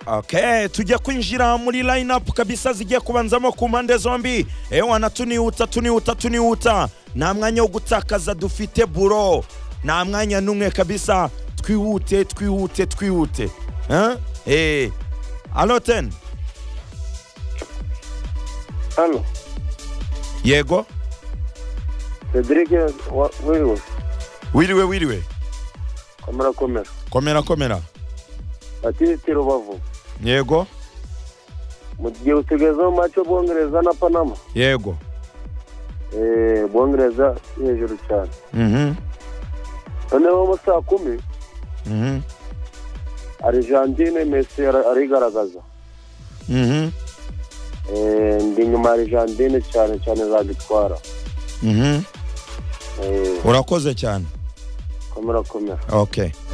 Okay, tujya kwinjira muri line up kabisa zigiye kubanzamo ku mpande zombi ewana tunihuta tunihuta tunihuta nta mwanya wo gutakaza dufite buro nta mwanya n'umwe kabisa twihute twihute twihute Eh? Eh. alo ten Hano, yego Cedric wa- Williams, wiriwe wiriwe komera komera. komera komera Ati Rubavu. yego Mu gihe utegerezaho mace Bwongereza na Panama. yego Eh, Bwongereza ni hejuru cyane. Mhm, Noneho mu saa kumi, mhm, Argentine Messi ara- arigaragaza. mhm, Eh, ndi inyuma ya Argentine cyane cyane zagitwara. mhm. Eh, urakoze cyane komera komera. okay